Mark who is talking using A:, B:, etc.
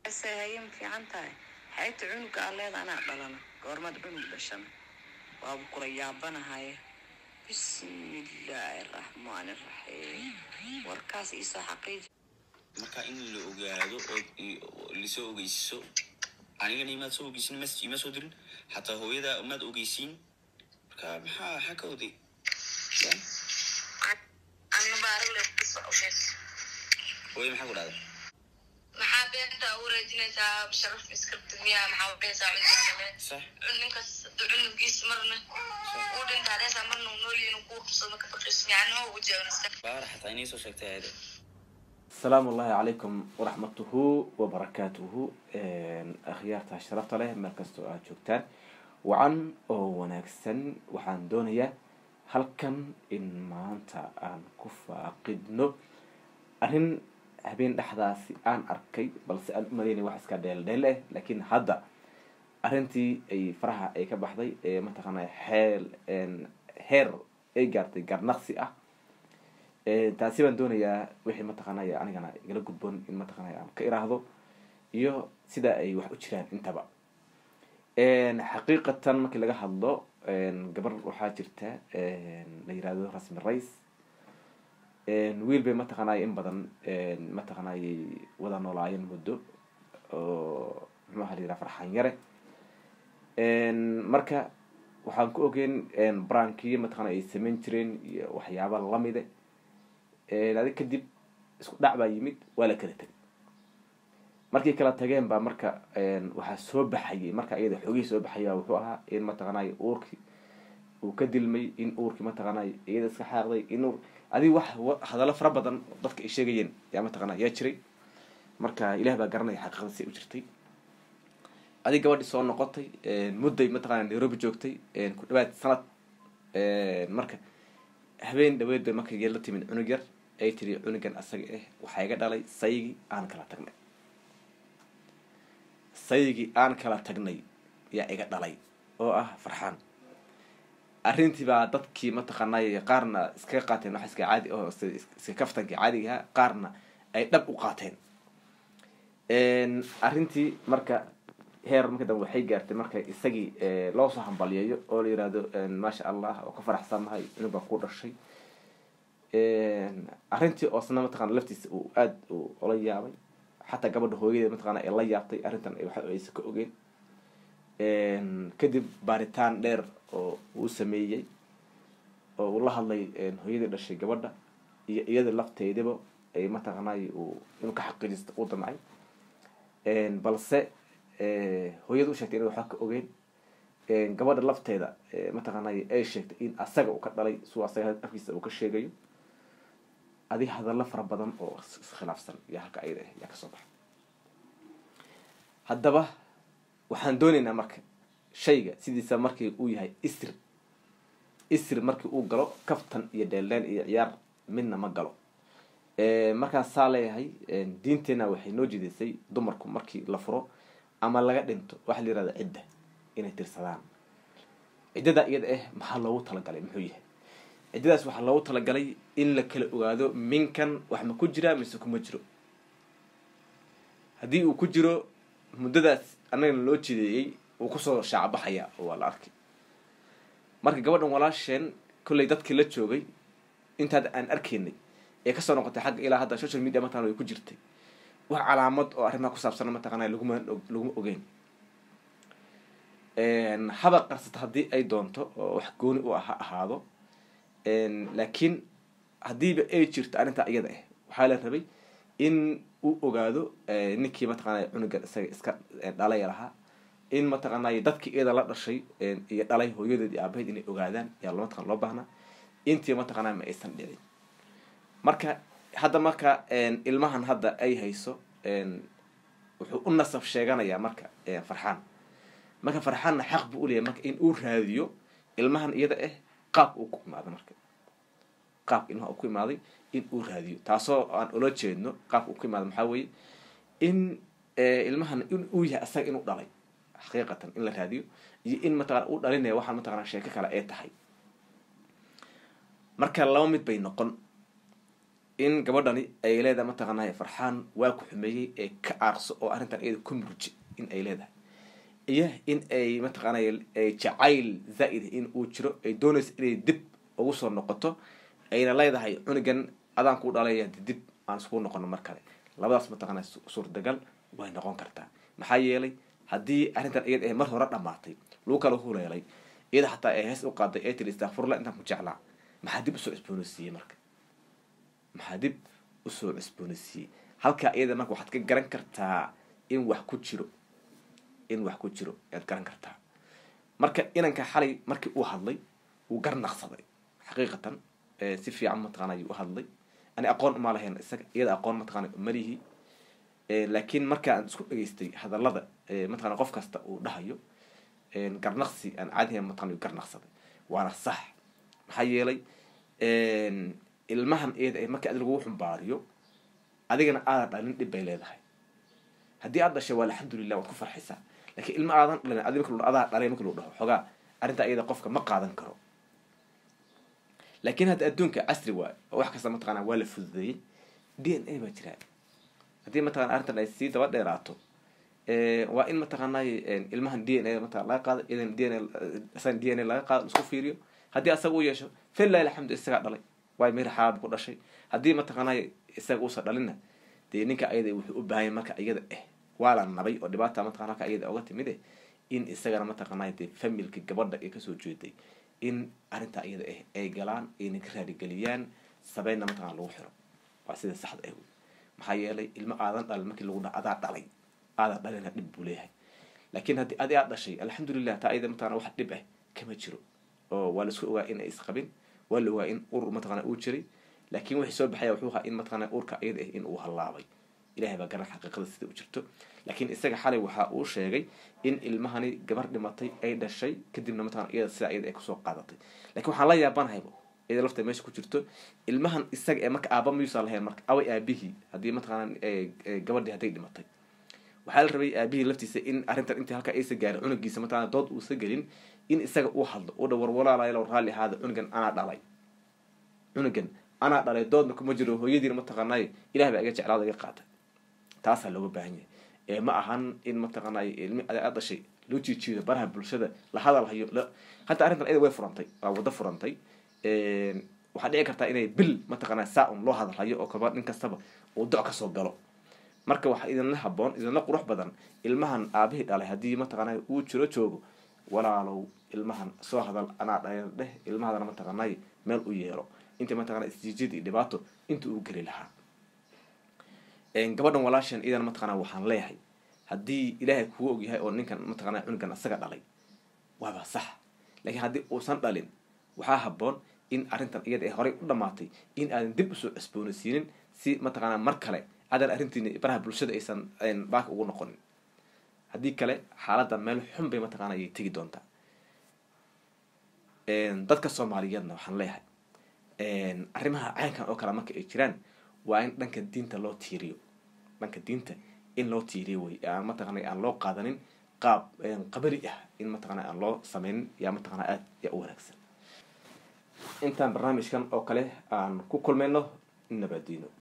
A: haye ma fiican tahay xaybta cunuga aa leeda anaa dhalana goormaad cunug dhashana waabu kula yaabanahaye bismillaahi raxmaani raxiim warkaas iisoo xaqiiji
B: marka in la ogaado oo lasoo ogeysiiso anigana imaad soo ogeysin message ima soo dirin xataa hooyada maad ogeysiin marka maxaa maxaa ka oday ya hooya maxaa ku dhahda
C: maxaa beenta u raajinaysaa sharaf iskribta miyaa maxaa udhehaysaa cunugaaale
B: sax
C: ninkaas haduu cunugiis marna uu dhintaa dhehaysaa marna uu noolyihin uu kuu qabsado maka faqiis miyacna oo u jeewnasta
B: baara xataa inay soo sheegtay ayada
D: asalaamu ullahi calaykum waraxmatuhu wabarakaatuhu akhyaarta sharafta leh meel kastoo aad joogtaan wacan oo wanaagsan waxaan doonayaa halkan in maanta aan ku faaqidno arrin habeen dhexdaasi aan arkay balse aan u maleynay wax iska dheeldheel eh laakiin hadda arrintii ay faraha ay ka baxday ee mataqaanay xeel heer ay gaartay garnaqsi ah taasi baan doonayaa wixii mataqaanay anigana igala gudboon in mataqaanay aan ka iraahdo iyo sida ay wax u jiraan intaba xaqiiqatan markii laga hadlo gabar waxaa jirta la yirahdo rasmi rais wiil bay mataqaanay in badan mataqaanay wada noolaayeen muddo oo muxuu aha la yiraha farxan yare marka waxaan ku ogeyn brankiyo mataqana ay samayn jireen iyo waxyaaba lamide adig kadib isku dhac baa yimid waa la kala tegay markii kala tageen baa marka waxaa soo baxayay marka iyada xoogihii soo baxaya wuxuu ahaa in mataqaanay uurkii uu ka dilmay in uurkii mataqaanay iyada iska xaaqday in uur adig wax hadallo fara badan dadka ay sheegayeen yaa mataqana yaa jiray marka ilaah baa garanaya xaqiiqada si u jirtay adig gabadhii soo noqotay mudday mataqana nairobi joogtay ku dhawaad sanad marka habeen dhaweed bay marka la timid cunug yar ay tiri cunugan asaga ah waxaa iga dhalay sayigii aan kala tagnay sayigii aan kala tagnay yaa iga dhalay oo ah farxaan arrintii baa dadkii mataqaanay qaarna iskaga qaateen wax iska caadi oo iska kaftankii caadigaha qaarna ay dhab u qaateen arrintii marka heer marka dambe waxay gaartay marka isagii loo soo hambaliyeeyo oo la yirahdo maasha allah oo ka faraxsannahay cunug baa ku dhashay arrintii oosna mataqana laftiisa uu aada u ola yaabay xataa gabadha hooyadeed mataqana ay la yaabtay arrintan waxa aysa ka ogeen kadib baaritaan dheer oo uu sameeyey oo uu la hadlay hooyadii dhashay gabadha iyo iyada lafteediba ay mataqanay uu inuu ka xaqiijisto u damcay balse hooyada u sheegtay ina waxba ka ogeen gabadha lafteeda mataqaanay ay sheegtay in asaga uu ka dhalay suu asaga afkiisa uu ka sheegayo adig hadallo fara badan oo iskhilaafsan iyo halka ayada ah yaa kasoo baxa haddaba waxaan dooneynaa marka shayga sidiisa markii uu yahay isr isr markii uu galo kaftan iyo dheeldheel iyo ciyaar midna ma galo markaas saa leeyahay diinteena waxay noo jidaysay dumarku markii la furo ama laga dhinto waxaa la yirahda cidda inay tirsadaan ciddada iyada ah maxaa loogu talagalay muxuu yahay ciddadaas waxaa loogu talagalay in la kala ogaado minkan wax ma ku jiraa mise kuma jiro haddii uu ku jiro muddadaas annagana loo jideeyey wuu kusoo shaacbaxaya oo waa la arkay marka gabadhan walaasheen kollay dadkii la joogay intaad aan arkaynay ee kasoo noqotay xagga ilaa hadda social media mataqana way ku jirtay wax calaamad oo arrimaha ku saabsana mataqana laguma laguma ogeyn haba qarsata haddii ay doonto oo wax gooni u ha ahaado laakiin haddiiba ay jirto arrintaa iyada ah waxaa la rabay in uu ogaado ninkii mataqaanay cunugan isaga iska dhalay lahaa in mataqaanay dadkii iyada la dhashay iyo dhalay hooyadeed iyo aabaheed inay ogaadaan yaa mataqana loo baahnaa intii mataqaanaa ma aysan dhicin marka hadda marka ilmahan hadda ay hayso wuxuu u nasab sheeganayaa marka farxaan marka farxaanna xaq buu uleeyahy marka in uu raadiyo ilmahan iyada ah qaabka uu ku imaaday marka qaabka ilmaha uu ku imaaday in uu raadiyo taasoo aan ula jeedno qaabka uu ku imaaday maxaa weeye in ilmahan in uu yahay asaga inuu dhalay xaqiiqatan in la raadiyo iyo in mataqana uu dhalinaya waxaan mataqana sheeko kale ay tahay marka laba mid bay noqon in gabadhani ay leedahay mataqaanay farxaan waa ku xumeeyey ee ka aarso oo arrintan iyada ku murji in ay leedahay iyo in ay mataqaanay jacayl zaa'id in uu jiro ay doonayso inay dib ugu soo noqoto ayna leedahay cunugan adaan kuu dhalaya dib aan iskugu noqono mar kale labadaas mataqaana suurtagal way noqon kartaa maxaa yeelay haddii arrintan iyada ee mar hore dhamaatay lagu kala huleelay iyada xataa ee hees u qaaday ee tiri istakfurla intaan ku jeclaa maxaa dib usoo cusboonaysiiyey marka maxaa dib usoo cusboonaysiiyey halkaa iyada marka waxaad ka garan kartaa in wax ku jiro in wax ku jiro ayaad garan kartaa marka inanka xalay markii uu hadlay wuu garnaqsaday xaqiiqatan si fiican mataqana ayuu u hadlay ani aqoon uma lahayn isaga iyada aqoon mataqana malihi laakiin marka aan isku dhageystay hadallada mataqana qof kasta uu dhahayo garnaqsi aan caadihan mataqana garnaqsaday waana sax maxaa yeelay ilmahan iyada marka adi lagu xumbaariyo adigana aadan dhalin dhib bay leedahay haddii aad dhashay waa alxamdulilah waad ku farxaysaa lakiin ilma aadan dhalin adi marka adaa dhalay marka lagu dhaho xoogaa arrintaa iyada qofka ma qaadan karo laakiin hadda adduunka casri waay oo wax kasta mataqana waa la fududeeyey d n a baa jiraa haddii mataqana arrintan ay sii daba dheeraato waa in mataqaanay ilmahan d n a mataqana laga qaado idan d n a d n a laga qaado isku fiiriyo haddii asaga u yeesho fillahi alxamdu isagaa dhalay waay meel xalaal ku dhashay haddii mataqaanay isaga uusan dhalinna dee ninka ayada wuxuu u baahanya marka iyada eh waa la nabay oo dhibaata mataqana halka iyada oga timid eh in isagana mataqaanay dee familka gabadha ee kasoo jeeday in arrintaa iyada ah ay galaan ayna ka raadigeliyaan sabeynna mataqana lagu xiro waa sida saxda ah maxaa yeelay ilmo aadan dhalin markii lagu dha adaa dhalay aadan dhalina dhib buu leeyahay laakiin haddii adi aad dhashay alxamdulilah taa iyada mataqana wax dhib ah kama jiro oo waa laisku ogaa in ay isqabin waa la ogaa in ur mataqana uu jiray laakiin wixii soo baxaya wuxuu ahaa in mataqana urka iyada ah in uu hallaabay ilahay baa garan xaqiiqada sida u jirto laakiin isaga xalay waxa uu sheegay in ilmahani gabar dhimatay ay dhashay kadibna mataqana iyada sidaa iyada ay kusoo qaadatay lakiin waxaan la yaabanahayba iyada lafta meesha ku jirto ilmahan isaga ee marka aaba mayuusan lahayn marka away aabihii haddii mataqana gabadhii hadday dhimatay waxaa la rabay aabihii laftiisa in arrintan intii halkaa aysa gaarin cunugiisa mataqana dood uusa gelin in isaga uu hadlo u dhawar walaalaayalow raalli ahaada cunugan anaa dhalay cunugan anaa dhalay doodna kuma jiro hooyadiina mataqaanay ilahay baa iga jeclaada iga qaatay taasaa looga baahan yahay ee ma ahan in mataqaanay ilmi aad dhashay loo jiijiido baraha bulshada la hadal hayo hataa arrintan iyada way furantay waa waddo furantay waxaa dhici kartaa inay bil mataqaana saa un loo hadal hayo oo kaba nin kastaba uu doc kasoo galo marka waxaa idinla haboon idinla qurux badan ilmahan aabihii dhalay haddii mataqaanay uu jiro joogo walaalow ilmahan soo hadal anaa dhalay dheh ilmahadana mataqaanay meel u yeelo inta mataqana isjiijid iyo dhibaato inta uu geli lahaa gabadhan walaashan idan mataqana waxaan leeyahay haddii ilaahay kugu ogyahay oo ninkan mataqana cunugan isaga dhalay waaba sax laakiin haddii uusan dhalin waxaa haboon in arrintan iyada ee horey u dhamaatay in aadan dib usoo cusboonaysiinin si mataqaana mar kale aadan arrintiini baraha bulshada aysan baaka ugu noqonin haddii kale xaaladda meel xun bay mataqana ayay tegi doontaa dadka soomaaliyeedna waxaan leeyahay arrimaha caynkan oo kale marka ay jiraan waa in dhanka diinta loo tiiriyo dhanka diinta in loo tiiriyo wey aan mataqana aan loo qaadanin qaab qabali ah in mataqana aan loo sameynin yaa mataqana aada yaa u wanaagsan intaan barnaamijkan oo kale aan ku kulmayno nabadiino